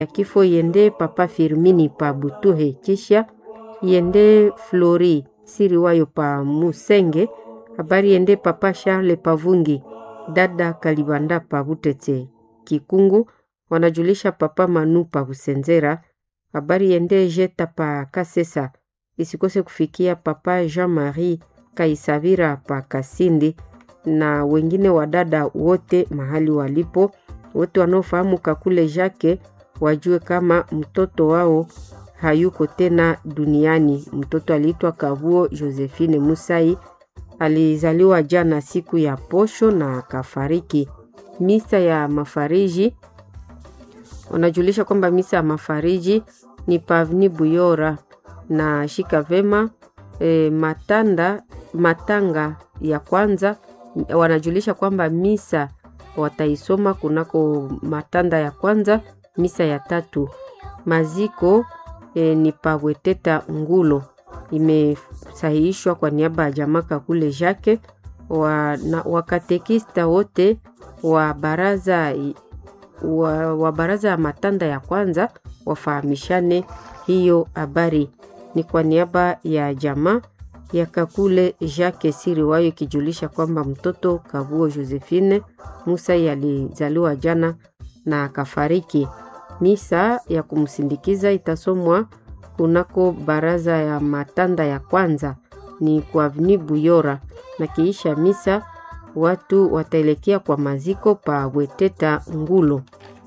ya kifo yende papa Firmini pa Butuhe, kisha yende Flori Siriwayo pa Musenge, habari yende papa Charles Pavungi, dada Kalibanda pa Butete Kikungu, wanajulisha papa Manu pa Busenzera, habari yende Jeta pa Kasesa, isikose kufikia papa Jean-Marie Kaisavira pa Kasindi na wengine wadada wote mahali walipo, wote wanaofahamu Kakule Jake wajue kama mtoto wao hayuko tena duniani. Mtoto aliitwa Kavuo Josephine Musai, alizaliwa jana siku ya posho na akafariki. Misa ya mafariji wanajulisha kwamba misa ya mafariji ni Pavni Buyora na shika vema e, matanda matanga ya kwanza wanajulisha kwamba misa wataisoma kunako matanda ya kwanza, misa ya tatu. Maziko e, ni Paweteta Ngulo, imesahihishwa kwa niaba ya jamaa Kakule Jake wa, na, wakatekista wote wa baraza wa, wa baraza ya matanda ya kwanza wafahamishane hiyo habari. Ni kwa niaba ya jamaa ya Kakule Jacques Siriwayo ikijulisha kwamba mtoto Kavuo Josephine Musa alizaliwa jana na akafariki. Misa ya kumsindikiza itasomwa kunako baraza ya matanda ya kwanza ni kwa Avni Buyora, na kiisha misa watu wataelekea kwa maziko pa Weteta Ngulo.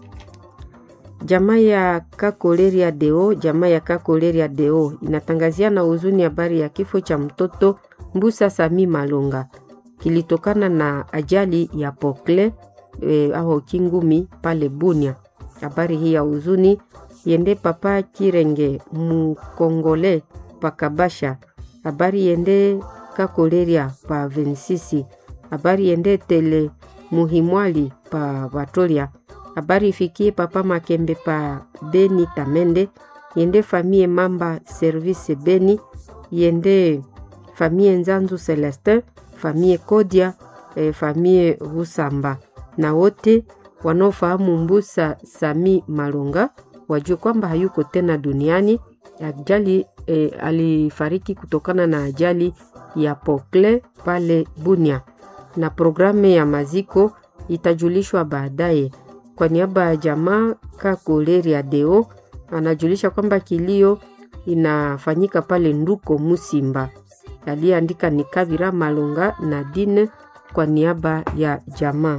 Jamaa ya Kakoleria Deo, jamaa ya Kakoleria Deo inatangazia na huzuni habari ya kifo cha mtoto Mbusa Sami Malonga kilitokana na ajali ya pokle e, au kingumi pale Bunia. Habari hii ya huzuni yende papa Kirenge Mukongole pakabasha. Habari yende Kakoleria pa Vensisi. Habari yende tele Muhimwali pa Vatolia habari ifikie papa Makembe pa Beni Tamende, yende famie Mamba Service Beni, yende famie Nzanzu Celestin, famie Kodia, eh, famie Rusamba na wote wanaofahamu Mbusa Sami Malonga wajue kwamba hayuko tena duniani. Ajali eh, alifariki kutokana na ajali ya pokle pale Bunia, na programu ya maziko itajulishwa baadaye. Kwa niaba ya jamaa Kakoleria Deo anajulisha kwamba kilio inafanyika pale Nduko Musimba. Aliyeandika ni Kavira Malonga na Dine kwa niaba ya jamaa.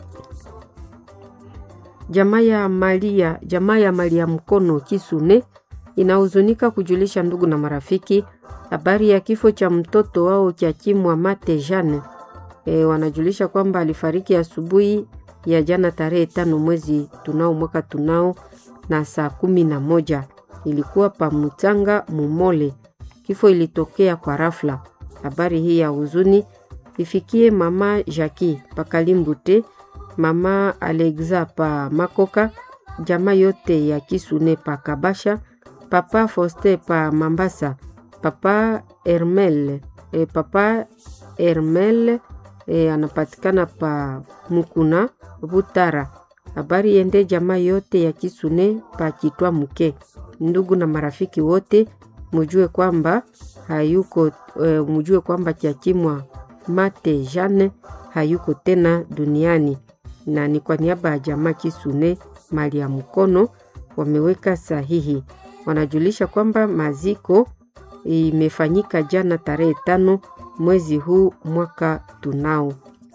Jamaa ya Malia, jamaa ya Malia Mkono Kisune inahuzunika kujulisha ndugu na marafiki habari ya kifo cha mtoto wao Kyakimwa Mate Jane. E, wanajulisha kwamba alifariki asubuhi ya jana tarehe tano mwezi tunao mwaka tunao na saa kumi na moja ilikuwa pa Mutanga Mumole. Kifo ilitokea kwa rafla. Habari hii ya huzuni ifikie mama Jaki Pakalimbute, mama Alexa pa Makoka, jamaa yote ya Kisune pa Kabasha, papa Foste pa Mambasa, papa Hermel e, papa Hermel e, anapatikana pa Mukuna Butara. Habari yende jamaa yote ya Kisune pa Kitwa Muke. Ndugu na marafiki wote mujue kwamba hayuko e, mujue kwamba Kyakimwa Mate Jane hayuko tena duniani, na ni kwa niaba ya jamaa Kisune mali ya mkono wameweka sahihi. Wanajulisha kwamba maziko imefanyika jana tarehe tano mwezi huu mwaka tunao.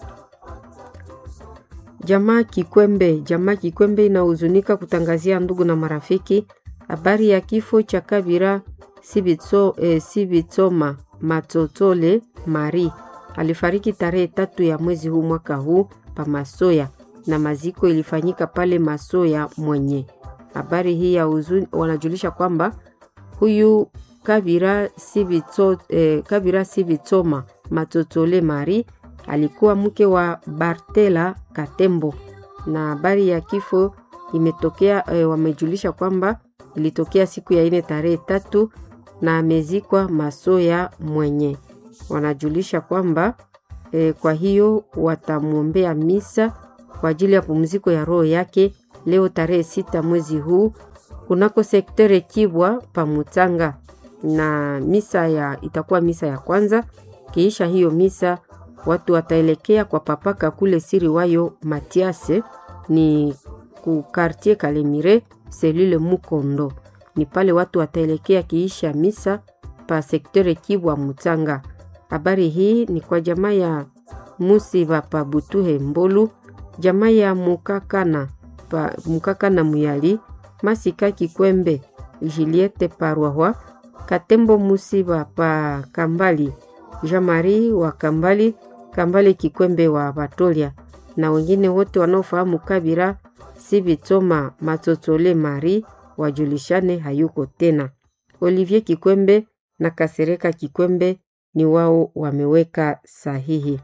Jamaa Kikwembe, jamaa Kikwembe inahuzunika kutangazia ndugu na marafiki habari ya kifo cha Kabira Sibitso, eh, Sibitsoma Matotole Mari alifariki tarehe tatu ya mwezi huu mwaka huu pa Masoya na maziko ilifanyika pale Masoya mwenye. Habari hii ya huzuni, wanajulisha kwamba huyu Kabira Sibitso, eh, Kabira Sibitsoma Matotole Mari alikuwa mke wa Bartela Katembo, na habari ya kifo imetokea e, wamejulisha kwamba ilitokea siku ya ine tarehe tatu na amezikwa Masoya mwenye. Wanajulisha kwamba e, kwa hiyo watamwombea misa kwa ajili ya pumziko ya roho yake leo tarehe sita mwezi huu kunako sektere Kibwa Pamutanga, na misa ya itakuwa misa ya kwanza. Kiisha hiyo misa watu wataelekea kwa papaka kule siri wayo Matiase, ni ku quartier Kalemire selule Mukondo, ni pale watu wataelekea kiisha misa pa sektere Kibwa Mutanga. Habari hii ni kwa jamaa ya Musiba pa Butuhe Mbolu, jamaa ya Mukakana pa Mukakana Muyali, Masika Kikwembe, Juliette Parwahwa, Katembo Musiba pa Kambali, Jean-Marie wa Kambali, Kambale Kikwembe wa Batolia na wengine wote wanaofahamu Kabira Sibitoma Matotole Mari wajulishane hayuko tena. Olivier Kikwembe na Kasereka Kikwembe ni wao wameweka sahihi.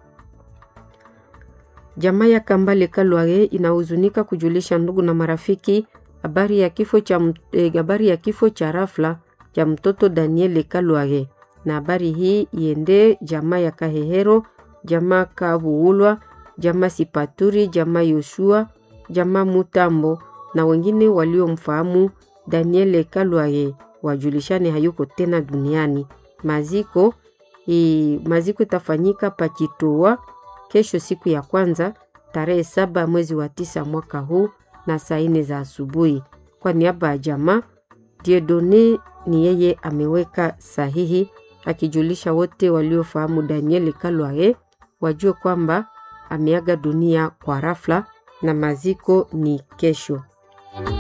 Jamaa ya Kambale Kalwage inahuzunika kujulisha ndugu na marafiki habari ya kifo cha eh, habari ya kifo cha rafla cha mtoto Daniel Kalwage, na habari hii iende jamaa ya Kahehero, jamaa Kabuulwa, jamaa Sipaturi, jamaa Yoshua, jamaa Mutambo na wengine waliomfahamu Daniel Kalwage wajulishane hayuko tena duniani. Maziko i, maziko itafanyika Pachitoa kesho siku ya kwanza tarehe saba mwezi wa tisa mwaka huu na saa nne za asubuhi. Kwa niaba ya jamaa Diedone ni yeye ameweka sahihi akijulisha wote waliofahamu Daniel Kalwae wajue kwamba ameaga dunia kwa rafla na maziko ni kesho.